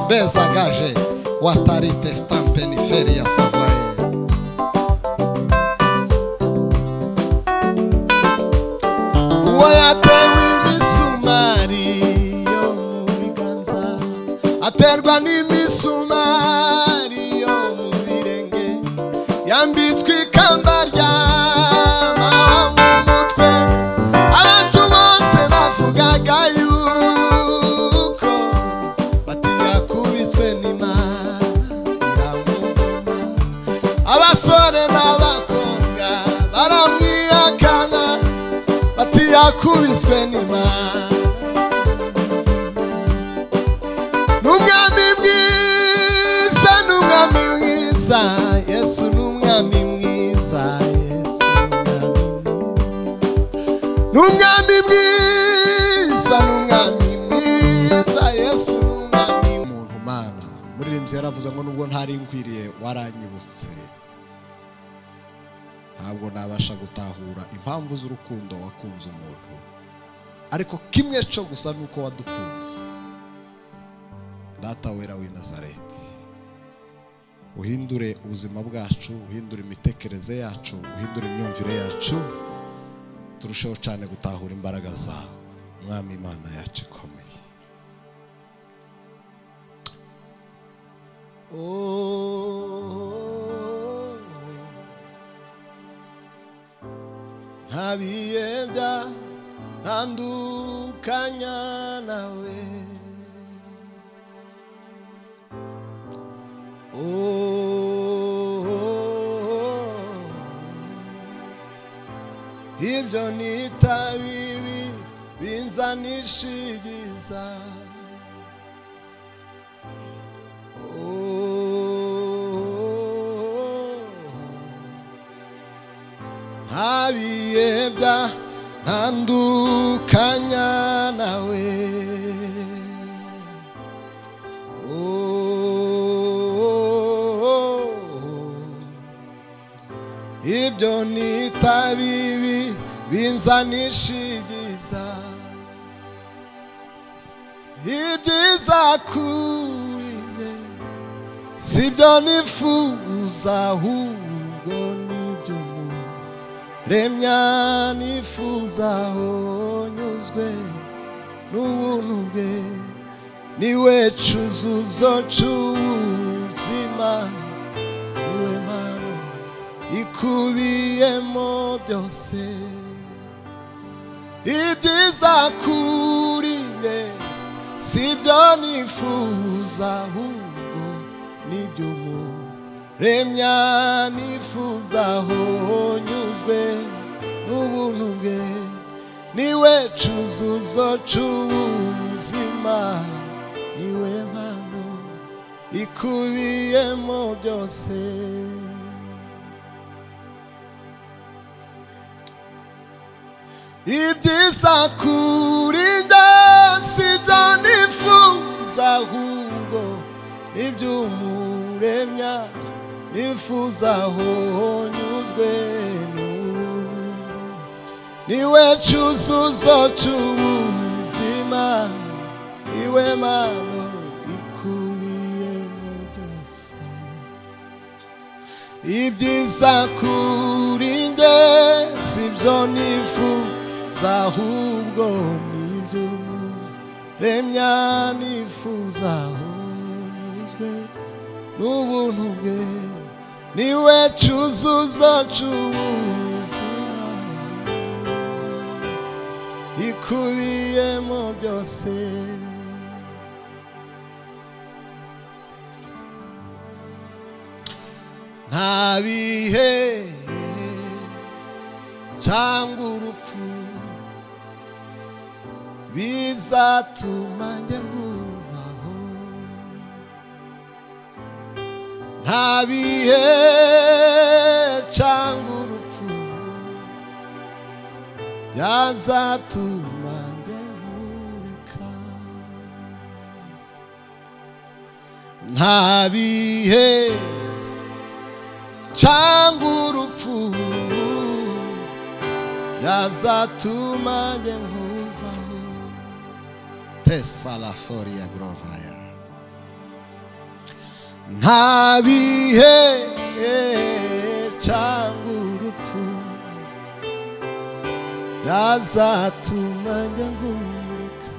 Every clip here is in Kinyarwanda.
beza gaje watari testampe ni feri ya savaye uwo yatewe imisumari yo mu biganza aterwa n'imisumari yo mu birenge yambitswe ikamba rya mama mu mutwe abantu bose bavugaga yuko batiyakubiswe n'imana iramuvuma abasore n'abakobwa baramwihakana bati yakubiswe n'imana n'umwami mwiza n'umwami mwiza yesu n'umwami mwiza yesu n'umwami mwiza n'umwami mwiza yesu n'umwami muntu mana muririmbyi yaravuze ngo nubwo ntari nkwiriye waranyibutse ntabwo nabasha gutahura impamvu z'urukundo wakunze umuntu ariko kimwe cyo gusa ni uko wadukunze data wera w'i nazareti uhindure ubuzima bwacu uhindure imitekerereze yacu uhindure imyumvire yacu turusheho cyane gutahura imbaraga zawe mwami imana yacu ikomeye oh. nta biyebya ntandukanya nawe Oh, ibyo nita bibi binzanisha ibyiza Oh, ntabiyebya ntandukanya nawe Oh, ibyo nita bibi binzanisha ibyiza ibyiza kuri njye sibyo nifuza ahubwo nibyo umuremya nifuza aho nyuzwe n'ubuntu bwe niwe cuzuzo c'ubuzima niwe mpano ikubiyemo byose ibyiza kuri njye sibyo nifuza ahubwo nibyo umuremya nifuza aho nyuzwe n'ubuntu bwe niwe cuzuzo c'ubuzima niwe mpano ikubiyemo byose ibyiza kuri njye sibyo nifuza ahubwo n'iby'umuremya nifuza aho nyuzwe n'ubuntu niwe cyuzuzo cy'ubuzima niwe mano ikubiyemo byose ibyiza kuri njye sibyo nifuza ahubwo nibyo umuremya nifuza aho nyuzwe n'ubuntu bwe niwe cyuzuzo cy'ubuzima ikubiyemo byose nta bihe cyangwa urupfu bizatuma njya nguvaho nta bihe cyangwa urupfu byazatuma njya ngureka nta bihe cyangwa urupfu yazatuma njye nkuvaho tesalaforiya gorovaya nta bihe cyangwa urupfu byazatuma njya ngurika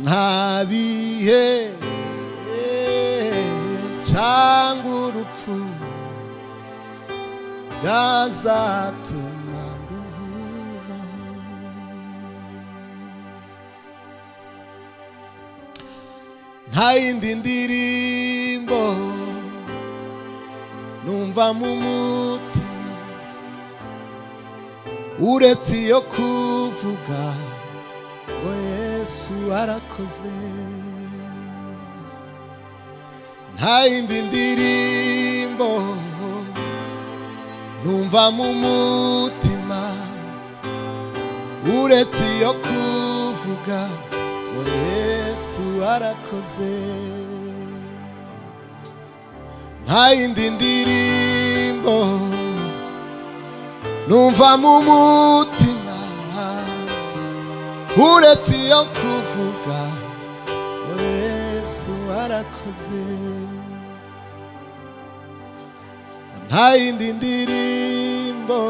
nta bihe cyangwa urupfu byazatuma njya nkubaho nta yindi ndirimbo numva mu mutima uretse iyo kuvuga ngo yesu arakoze nta yindi ndirimbo numva mu mutima uretse iyo kuvuga ngo yesu arakoze nta yindi ndirimbo numva mu mutima uretse iyo kuvuga ngo yesu arakoze nta yindi ndirimbo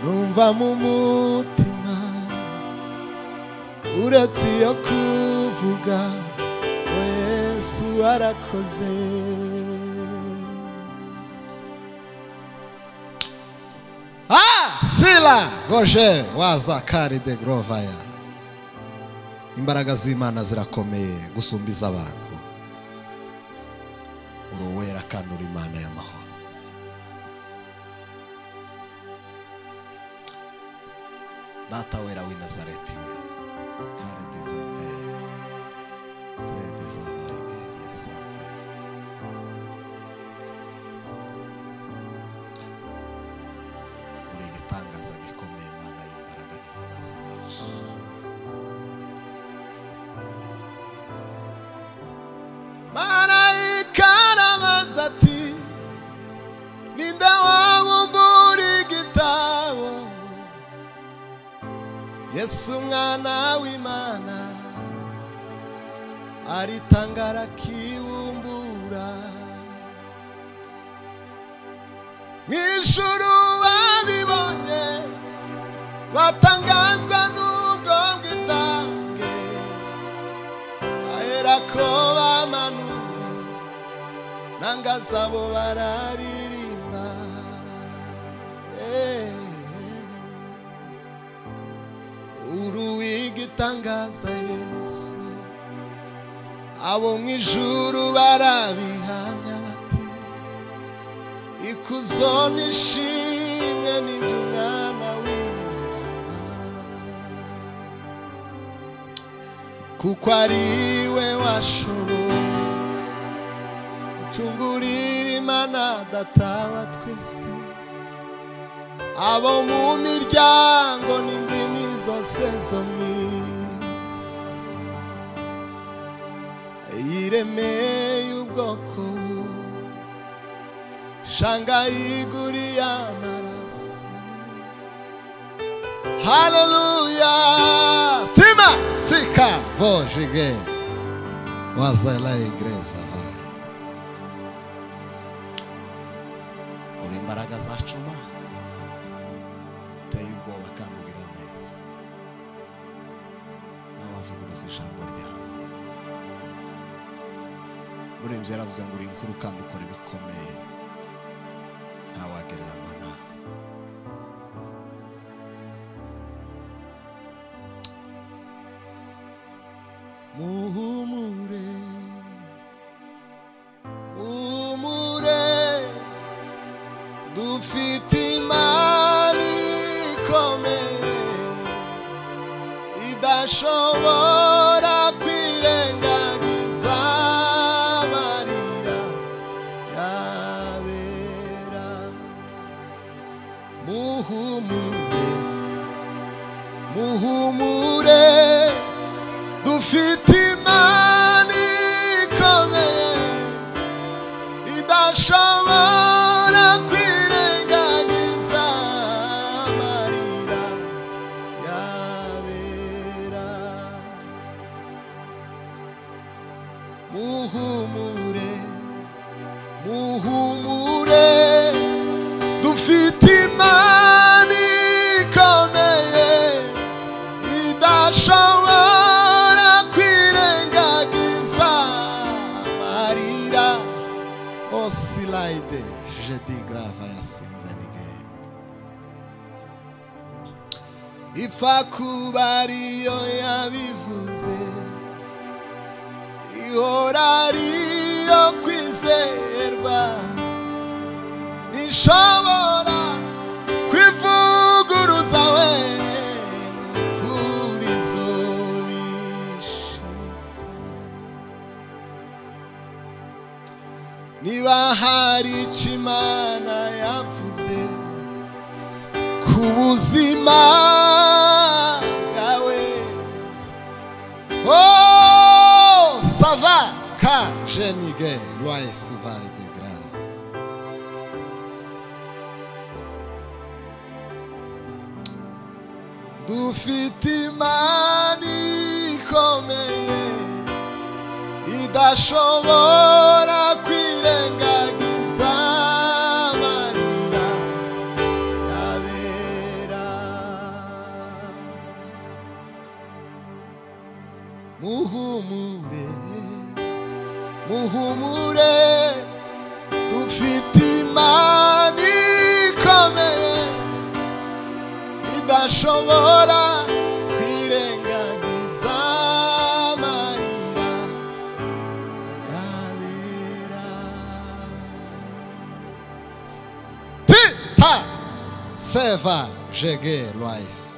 numva mu mutima uretse iyo kuvuga ngo yesu arakoze Ah, sila goje waza kari de grovaya imbaraga z'imana zirakomeye gusumba iz'abantu uri uwera kandi uri imana y'amahoro data wera w'i nazareti we kare dizavere tere dizavere gere yasavere uri igitangaza gikomeye mana y'imbaraga n'imbabazi nyinshi marayika arabaza ati ninde wabumbura igitabo yesu umwana w'imana aritanga arakibumbura mu ijuru babibonye batangazwa n'ubwo bwitange bahera ko bamanuwe nanga zabo bararirimba Eh. uruwiga itangaza yesu abo mu ijuru barabihamya bati ikuzo nishimwe n'ibyo umwana w'imana kuko ari we washoboye gucungurira imana datawa twese abo mu miryango n'indimi zose zo mu isi yiremeye ubwoko bu shanga yiguriye amaraso haleluya tima sika vojige waza la igreza vayo uri imbaraga zacu mana uteye ubwoba kandi ugira neza nawe wavuguruza ijambo ryawe murembye yaravuze ngo uri inkuru kandi ukora ibikomeye ntawagereranywa nawe muhumure humure dufite imana ikomeye idashobora kwirengagiza amarira yabera muhumure muhumure dufite imana ikomeye idashobora kwirengagiza amarira yabera muhumure muhumure dufite imana ikomeye idashobora kwirengagiza amarira osilayide jedi grava ya simvanigeye ifa kuba ariyo yabivuze ihora ariyo kwizerwa ntishobora kwivuguruza we kuri zo bishitse niba hari icyo imana yavuze ku buzima bwawe oh sava ka jenige loye sivari de grave dufite imana ikomeye idashobora kwirengagiza amarira yabera muhumure muhumure dufite imana ikomeye idashobora kwirengagiza amarira yabera tita seva jege lwais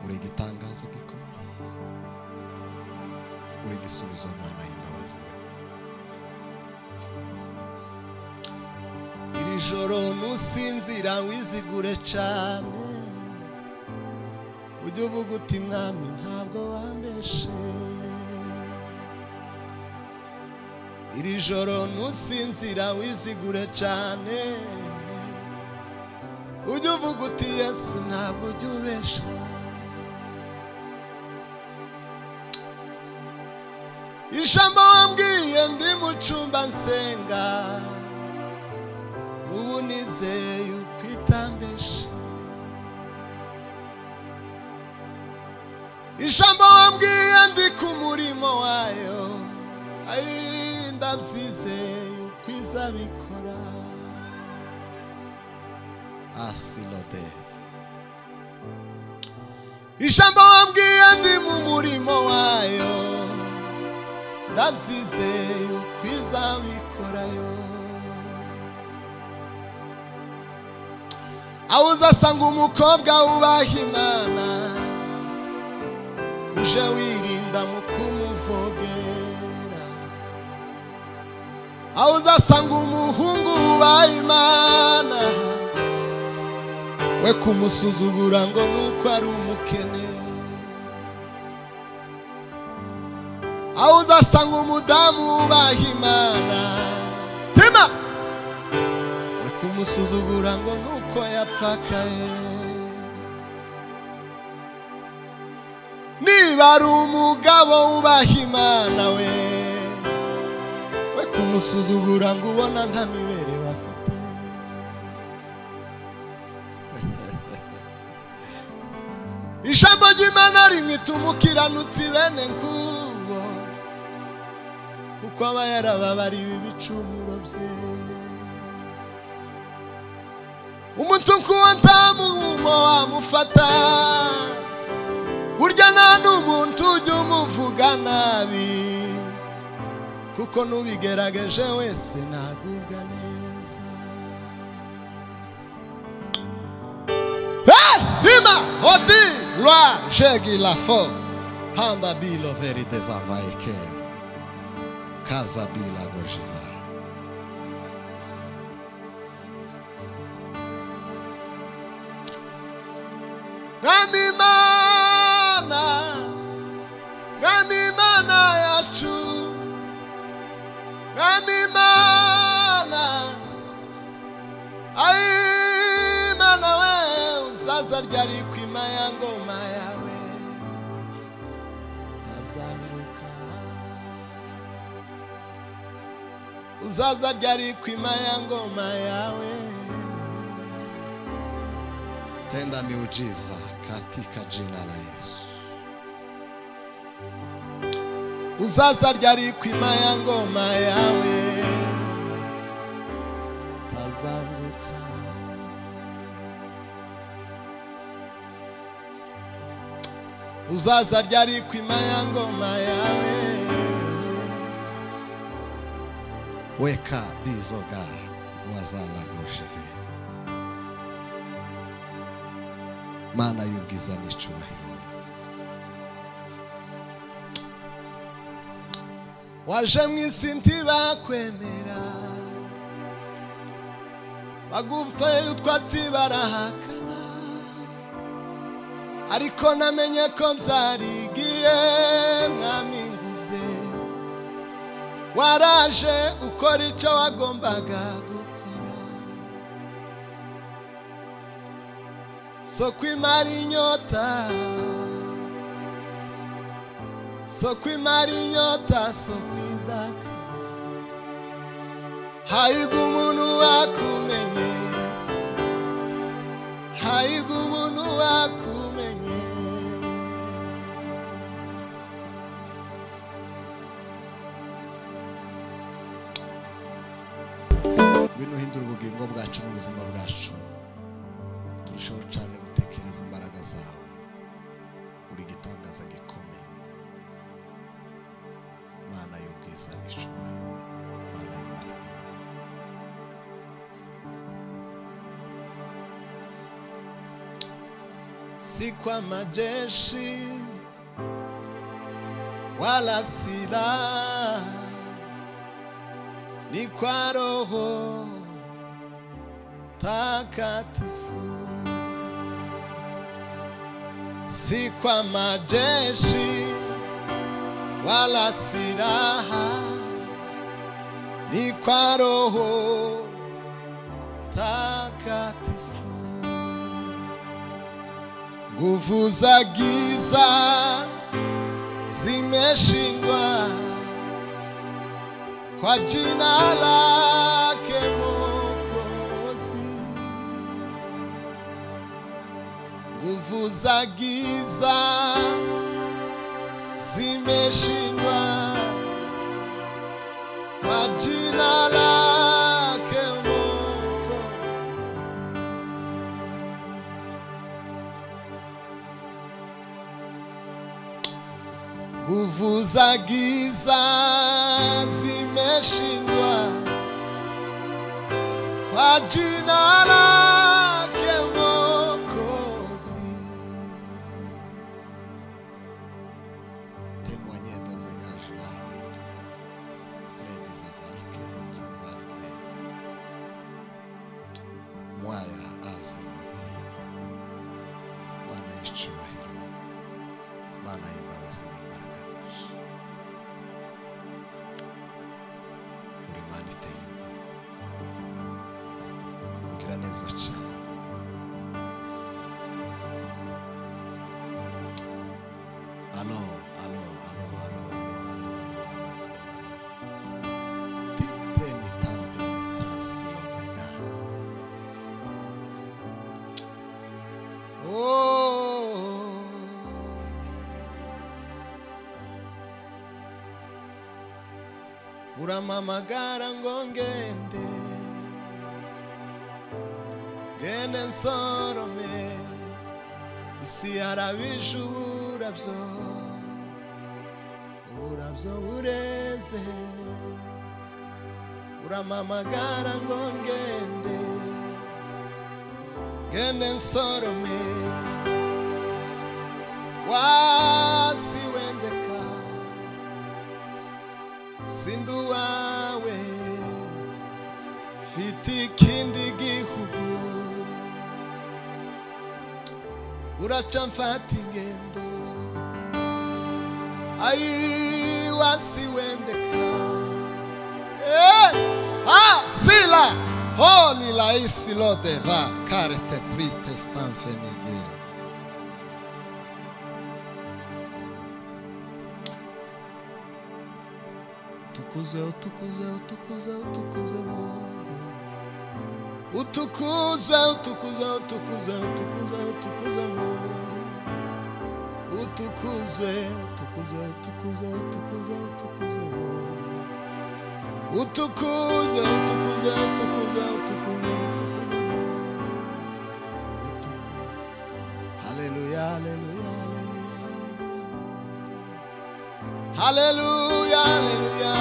uri igitangaza gikomeye uri igisubizo mana y'imbabazi iri joro nusinzira wizigure cyane ujye uvuga uti mwami ntabwo wambeshe iri joro ntusinzira wizigure cyane ujye uvuga uti yesu ntabwo ujya ubesha ijambo wambwiye ndi mu cyumba nsenga ubu nizeye uko itambesha ijambo wambwiye ndi ku murimo wayo ayi ndabyizeye uko izabikora asilode ijambo wambwiye ndi mu murimo wayo ndabyizeye uko izabikorayo aho uzasanga umukobwa wubaha imana uje wirinda mu kumuvogera aho uzasanga umuhungu wubaha imana we kumusuzugura ngo ni uko ari umukene aho uzasanga umudamu wubaha imana tema we kumusuzugura ngo ni uko yapfakaye niba ari umugabo wubaha imana we we kumusuzugura ngo ubona nta mibereho afite ijambo ry'imana rimwe tumukiranutsi bene nguwo kuko aba yarababariwe ibicumuro bye umuntu nk'uwo nta mumo wamufata burya nta n'umuntu ujya umuvuga nabi kuko n'ubigerageje wese ntagubwa neza Eh, Dima, Odi, Loi, Jegi, La Fo, Panda, Bilo, Veri, Desanvaye, Keri, Kaza, Bila, Gojiva. Mwami Imana, Mwami Imana yacu, Mwami Imana, Ai Imana we uzaza ryari ku ima ya ngoma yawe, uzazamuka uzaza ryari ku ya ngoma yawe tenda miujiza katika jina la Yesu uzaza ryari ku ya ngoma yawe tazanguka uzaza ryari ku ya ngoma yawe weka bizoga wazalagoshive mana y'ubwiza n'icyubahiro waje mu isi ntibakwemera bagufa utwatsi barahakana ariko namenye ko byarigiye mwami nguze waraje ukora icyo wagombaga gukora soko imara inyota soko imara inyota soko idaka haiga umuntu wakumenye Yesu haiga umuntu wakumenye ngwino uhindura ubugingo bwacu n'ubuzima bwacu turushaho cyane gutekereza imbaraga zawe uri gitangaza gikomeye mana y'ubwiza n'icyubahiro mana y'imbaraga si kwa majeshi wala silaha, ni kwa Roho Takatifu. Si kwa majeshi wala silaha, ni kwa Roho Takatifu. Nguvu za giza zimeshindwa kwa jina lake Mwokozi. Nguvu za giza zimeshindwa kwa jina lake Mwokozi. Nguvu za giza zimeshindwa kwa jina lake Mwokozi. Témoignez dans un âge lavé, près des Africains, tout va bien. Moi, à Azimoni, mana y'icyubahiro, mana y'imbabazi n'imbaraga nyinshi. Uri Mana iteye ubwoba, ugira neza cyane. Alo, alo, alo, alo, alo, alo, alo, alo, alo, alo. Tite ni tambe ni strasi omega. Oh. uramamagara ngo ngende ngende nsorome isi yarabije uburabyo uburabyo bureze uramamagara ngo ngende ngende nsorome wasi wendeka sindi uwawe mfite ikindi gihugu uraca mfata ingendo ayi wasi wendeka Eh! ah sila holi laisi lodeva karete pritestamfenigera tukuze utukuze utukuze utukuze mungu utukuze utukuze utukuze utukuze utukuze mungu utukuze utukuze utukuze utukuze utukuze mungu utukuze utukuze utukuze utukuze utukuze mungu utukuze haleluya haleluya haleluya haleluya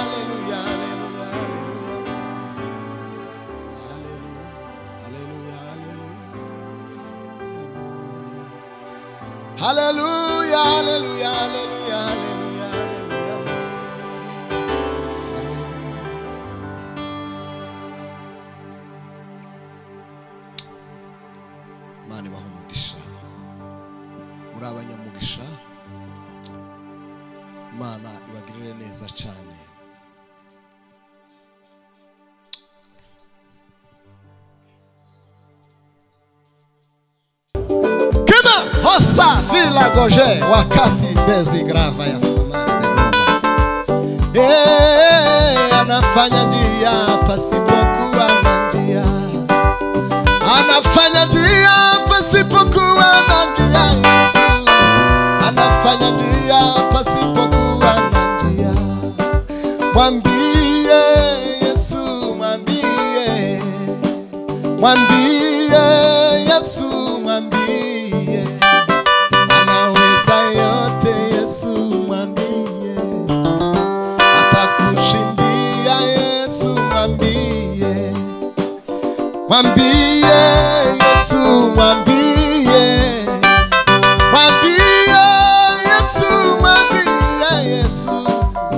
Hallelujah, hallelujah, hallelujah, hallelujah, hallelujah. Hallelujah, hallelujah, hallelujah, hallelujah, hallelujah, hallelujah. imana ibaha umugisha muri abanyamugisha imana ibagirire neza cyane kima hosa vilagoje wakati mbezi grava ya samari de Roma. Eh, anafanya ndia pasipokuwa na ndia anafanya njia pasipokuwa na njia Yesu anafanya njia pasipokuwa na njia mwambie Yesu mwambie mwambie Yesu mwambie anaweza yote Yesu mwambie atakushindia Yesu mwambie mwambie yesu mwambie mwambie yesu mwambie yesu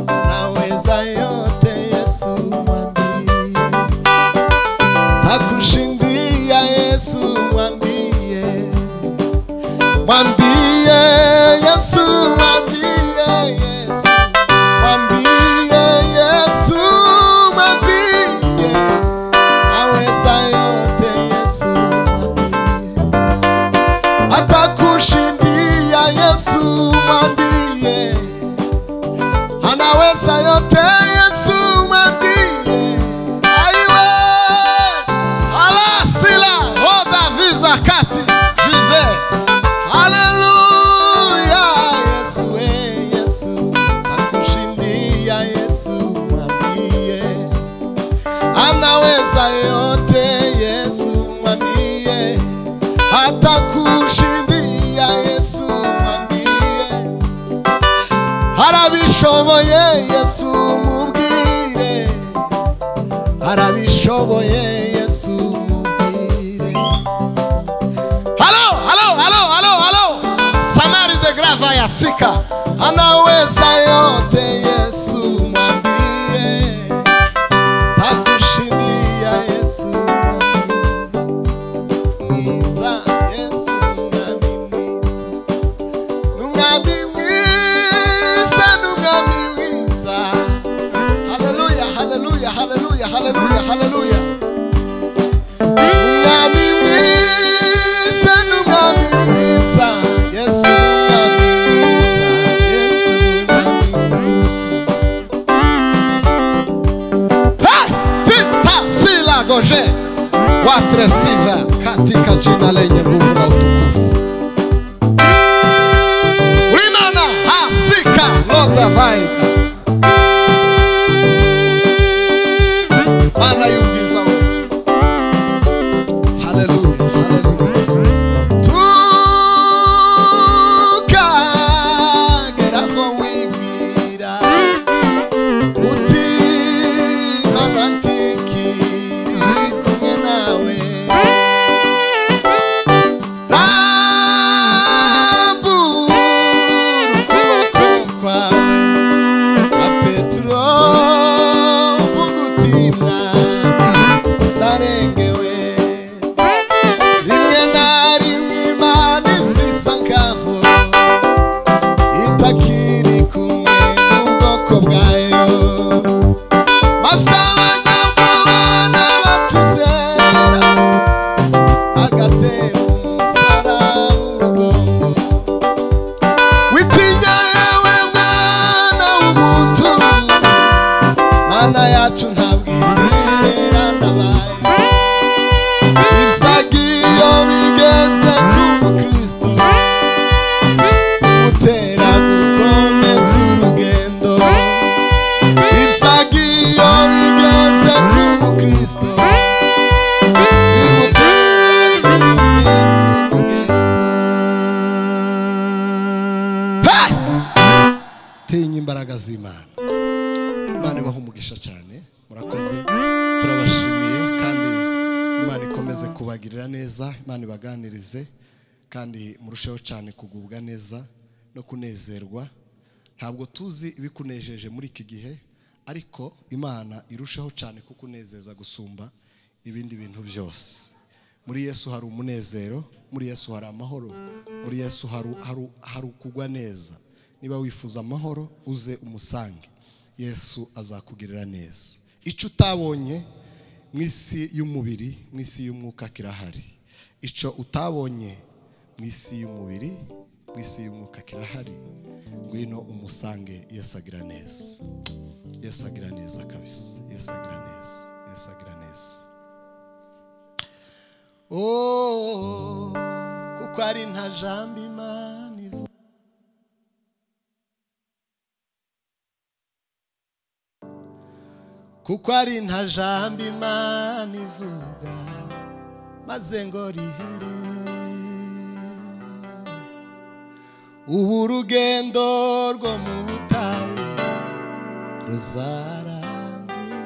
naweza yote yesu mwambie takushindia yesu mwambie mwambie yesu mwambie yesu mwambie yesu mwambie aweza yote Yesu mwambie, atakushindia Yesu mwambie, anaweza yote Yesu mwambie, aiwe alasila roda visa kati jive Haleluya Yesu eh, Yesu takushindia Yesu mwambie anaweza yote Yesu mwambie, hata kushindia Yesu mwambie, arabishoboye Yesu mubwire, arabishoboye Yesu mubwire. Halo, halo, halo, halo, halo, Samari de Grava ya Sika, anaweza yote Yesu mwambie takushindia Yesu mwiza Yesu nungami mwiza nungami mwiza nungami mwiza haleluya haleluya haleluya haleluya haleluya nungami mwiza nungami mwiza Yesu nungami mwiza Yesu nungami mwiza Hey! Pita sila goje watre siva katika jina lenye nguvu na utukufu. Ulimana hasika loda vaika mana yugiza we. Haleluya, haleluya. Tukageraho wibwira uti manantikiri kumwe nawe rambura ukuboko kwawe imana yacu ntabwo iterera ndabaye ibisagi iyo bigeze ku mukristo utera gukomeza urugendo ibisagi iyo bigeze ku mukristo bimutera gukomeza urugendo Hey! tinya imbaraga z'imana imana ibaha umugisha cyane murakoze turabashimiye kandi imana ikomeze kubagirira neza imana ibaganirize kandi murusheho cyane kugubwa neza no kunezerwa ntabwo tuzi ibikunejeje muri iki gihe ariko imana irusheho cyane kukunezeza gusumba ibindi bintu byose muri yesu hari umunezero muri yesu hari amahoro muri yesu hari, hari, hari ukugwa neza niba wifuza amahoro uze umusange yesu azakugirira neza icyo utabonye mu isi y'umubiri mu isi y'umwuka kirahari icyo utabonye mu isi y'umubiri mu isi y'umwuka kirahari ngwino umusange yesu agira neza yesu agira neza kabisa yesu agira neza yesu agira neza oh, kuko ari nta jambo imana ivuga kuko ari nta jambo imana ivuga maze ngo rihere ubu urugendo rwo mu butayu ruzarangira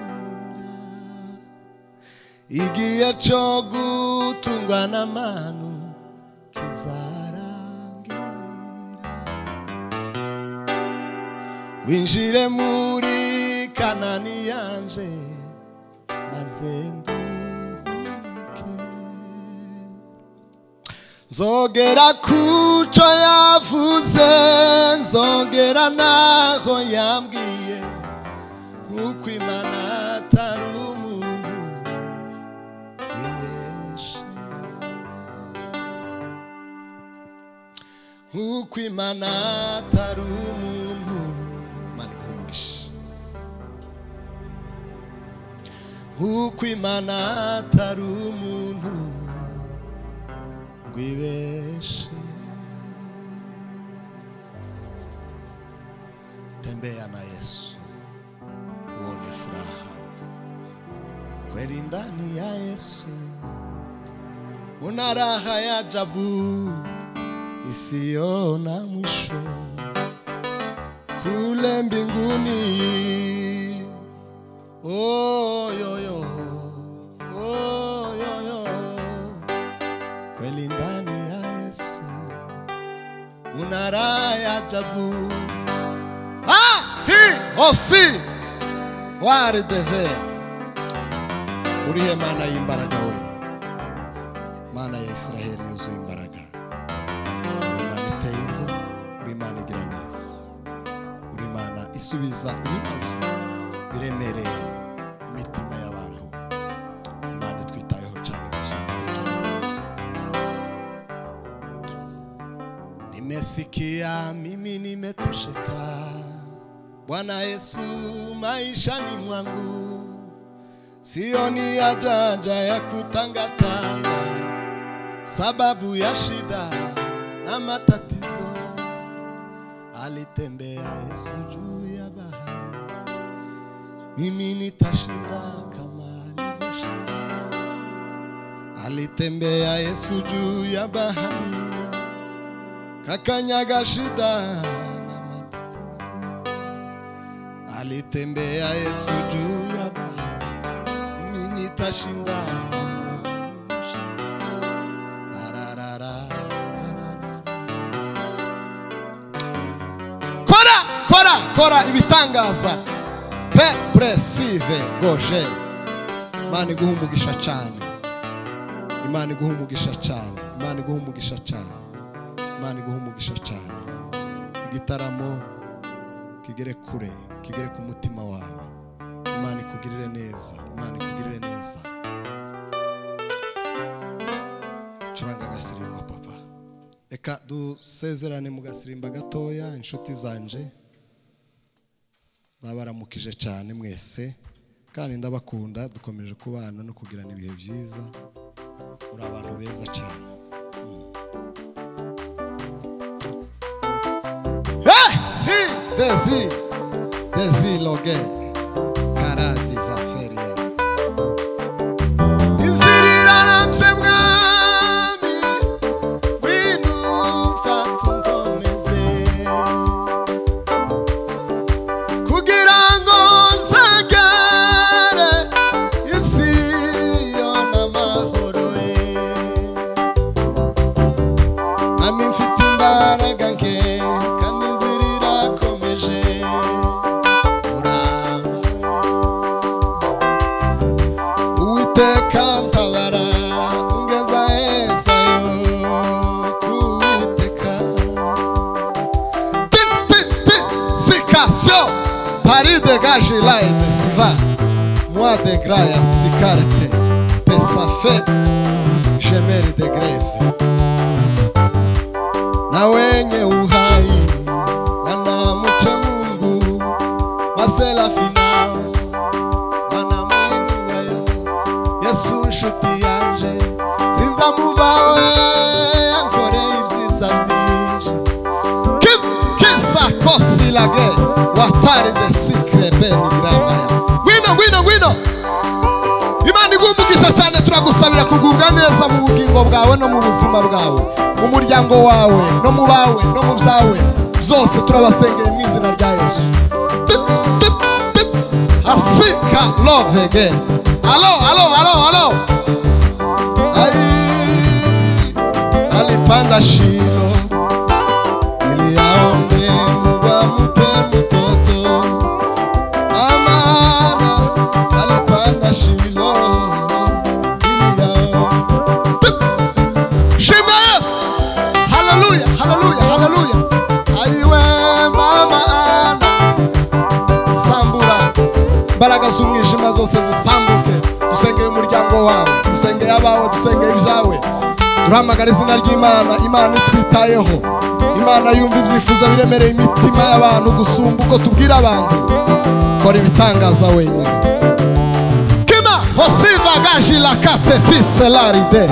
igihe cyo gutungwa n'amanu kizarangira winjire muri kanani yanje maze nduhuke nzogera kuco yavuze nzogera naho yambwiye nk'uko imana atari umuntu wibeshaho nk'uko imana atari umuntu mani umugisha nk'uko imana atari umuntu ngo ibeshe tembea na yesu uone furaha kweli ndani ya yesu una raha ya jabu isiyo na mwisho kule mbinguni Oh, yo, yo. Oh, yo, yo. Kweli ndani ya Yesu una raha ya ajabu. Ah, hi, osi waridehe urihe mana y'imbaraga we mana ya Isiraheli yuzuye imbaraga uri imana iteye ubwo uri imana igira neza uri imana isubiza ibibazo biremereye imitima y'abantu imana itwitayeho cyane gusumba ibyo tuzi nimesikia mimi nimetosheka bwana yesu maishani mwangu sioni haja ya kutangatanga sababu ya shida na matatizo alitembea yesu juu ya bahari mimi nitashinda kama alivyoshinda. Alitembea Yesu juu ya bahari, kakanyaga shida na matatizo. Alitembea Yesu juu ya bahari, mimi nitashinda kama alivyoshinda. La, la, la, la, la, la, la. Kora, kora, kora ibitangaza pe presive goje imana iguha umugisha cyane imana iguha umugisha cyane imana iguha umugisha cyane imana iguha umugisha cyane igitaramo kigere kure kigere ku mutima wawe imana ikugirire neza imana ikugirire neza curanga agasirimba papa reka dusezerane mu gasirimba gatoya inshuti zanje nabaramukije cyane mwese kandi ndabakunda dukomeje kubana no kugirana ibihe byiza muri abantu beza cyane Hey! Hey! Desi! Desi Loge! Karadi Zaferiya! Inziriraramse mwami Winu mfata unkomeze kugira ngo nsengere isi yona amahoro ye nami mfite imbaraga nke kandi inzira irakomeje uramba uwiteka ntabara ungeza hezayo kuwiteka Sikasio Paris dégage là et s'y va Moi de graia sicarte Pesa fe Gemeri de greve Na wenye uhai Wanamcha mungu Masela final Wanamwinua Yesu nshuti yanje Sinzamuvawe Ankoreye ibyiza byinshi Kim kisa kosi lage watari de sikre beni gravaya. Ngwino ngwino ngwino. Imana igumbugisha cyane turagusabira kugubwa neza mu bugingo bwawe no mu buzima bwawe, mu muryango wawe no mu bawe no mu byawe byose turabasengeye mu izina rya Yesu. Tut, tut, tut. Asika love again. Alo alo alo alo. Ai. Alipanda shilo niliaombe Mungu ampe mtoto amana alipanda Shilo niliaombe Shema Yesu haleluya haleluya haleluya aiwe mama ana sambura imbaraga z'umwijima zose zisambuke dusengeye umuryango wawe dusengeye abawe dusengeye ibyawe duhamagara izina ry'imana imana itwitayeho imana yumva ibyifuzo biremereye imitima y'abantu gusumba uko tubwira abantu kora ibitangaza wenyine kima hosiva gajila kate piselaride